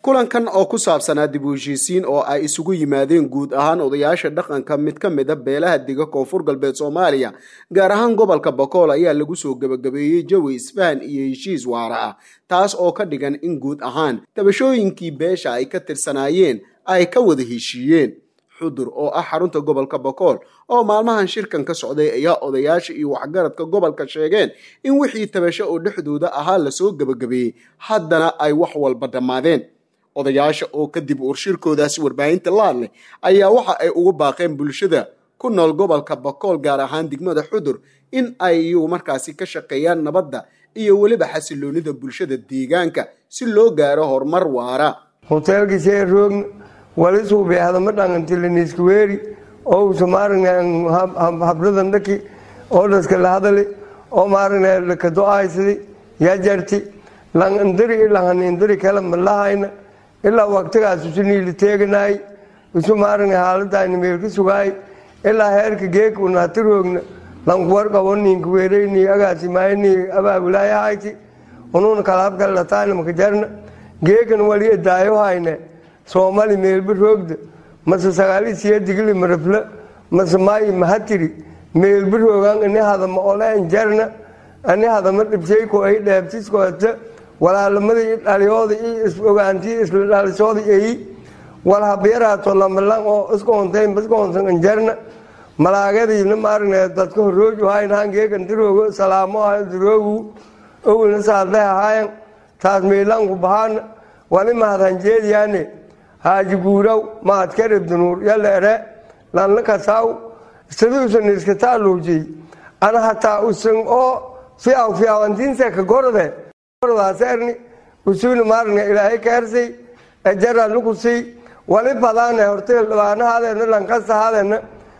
kulankan oo ku saabsanaa dib u heshiisiin oo ay isugu yimaadeen guud ahaan odayaasha dhaqanka mid ka mid a beelaha dega koonfur galbeed soomaaliya gaar ahaan gobolka bokool ayaa lagu soo gebagabeeyey jawi isfahan iyo heshiis waara ah taas oo ka dhigan in guud ahaan tabashooyinkii beesha ay ka tirsanaayeen ay ka wada heshiiyeen xudur oo ah xarunta gobolka bokool oo maalmahan shirkan ka socday ayaa odayaasha iyo waxgaradka gobolka sheegeen in wixii tabasho oo dhexdooda ahaa lasoo gebagabeeyey haddana ay wax walba dhammaadeen odayaasha oo kadib urshirkoodaasi warbaahinta laadleh ayaa waxa ay ugu baaqeen bulshada ku nool gobolka bakool gaar ahaan degmada xudur in ay iyagu markaasi ka shaqeeyaan nabadda iyo weliba xasiloonida bulshada deegaanka si loo gaaro horumar waara hoteelkiisee roogna wali suubi hadama dhangantiliniiska weeri oo usa maaragna habladan dhaki oo dhaska la hadali oo maaragna laka do-aysadi yaa jarti langandari langanindari kale malahayna ilaa waqtigaas isu niili teeganaay isu maaragna haaladayna meelka sugaay ilaa heerka geeka unaati roogna lankuwarqabo ninka weerayni agaasimaayni abaabulaayahayti unuuna kalaabkale lataayna makajarna geekan wali edaayo hayne soomali meelba roogda mase sagaali siya digli marafla mase maayi mahatiri meelba roogaan ini hadama oleen jarna ani hadama dhibshayko ay dheebtiskoota walaalamada dhaliyooda iyo is-ogaantii isla dhalisooda eyi wal habyaraato lamalan oo iskoontayn iskoonsan anjarna malaagadiina maaragna dadka horooju haynahan geekan diroogo salaamo hayo diroogu owlna saadleh ahaayan taas meelanku bahaana wali mahadhanjeediyaane haaji guuraw mahadkaribdanuur yalla ere lanla kasaaw siduusan iska taaluujay ana hataa usan oo fiaw fiawantiinse ka gorode gordaasarni usuna maaragna ilaahay kaarsay ejara lukusay wali badaane horteel dhabaanahaadena lankasahaadena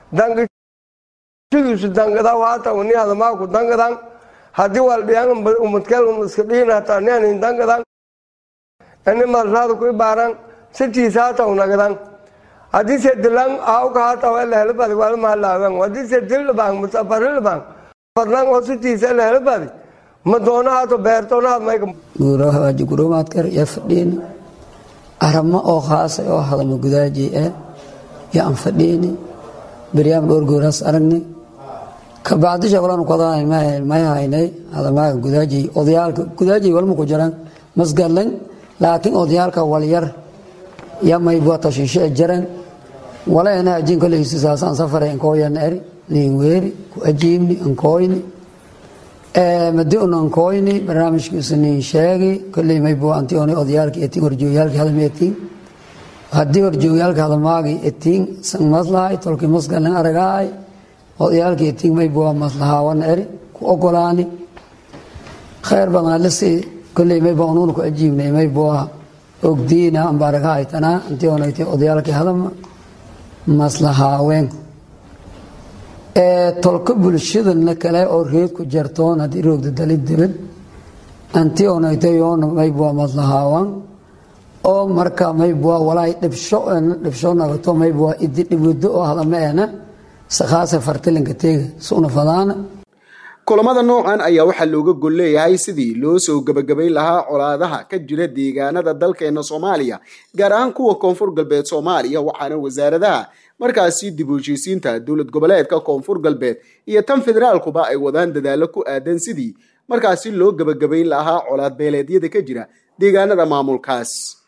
dangiduusu dangadaw haata uni hadamaaku dangadan haddii waldhiyan umadkel iska dhiin hataa nianin dangadan ini malraada ku ibaaran sitiisa hata unagadan haddii se dilan aawka hata elehelabadi wala mahalaawan haddii se dildhabaan musafarilhabaan fadlan oo sitiisa elehelabadi ma doonahato beertoonahaad mayka guurahaaji gurumaadkar iyo fadhiini aramo oo khaasa oo hadama gudaaji eh yo aan fadhiini beryaam dhowr gooraas aragni kabacdisha walan kodaan may haynay hadamaaga gudaaji odayaalka gudaaji walma ku jiraan masgadlan laakiin odayaalka walyar ya maybua tashiisho e jaran wala ena ajin koleysi saasaan safare ankooyan eri nin weeri ku ajiibni ankooyni madi un ankooyni barnaamijkiisu nin sheegi koley maybua anti oni odayaalki etiin horjoogyaalki hadama etiin haddii horjoogyaalka hadamaagi etiin san maslahay tolki masgalan aragaay odayaalki etiin maybua maslahaawan eri ku ogolaani khayr badan lasi koley mayba unuuna ku ajiibnay maybua ogdiina ambaaraga haytanaa intii onaytay odayaalkii hadama maslahaawenku tolka bulshadana kale oo reed ku jartoon haddii roogda dalid dibad antii onaytay yoona maybua maslahaawan oo marka maybua walaay dhibsho dhibsho nagato maybua idi dhibwado oo hadama ena sakhaase fartilinka teega suna fadaana kulamada noocan ayaa waxaa looga gol leeyahay sidii loo soo gebagabayn lahaa colaadaha ka jira deegaanada dalkeena soomaaliya gaar ahaan kuwa koonfur galbeed soomaaliya waxaana wasaaradaha markaasi dib u heshiisiinta dowlad goboleedka koonfur galbeed iyo tan federaalkuba ay wadaan dadaalo ku aadan sidii markaasi loo gebagabayn lahaa colaad beeleedyada ka jira deegaanada maamulkaas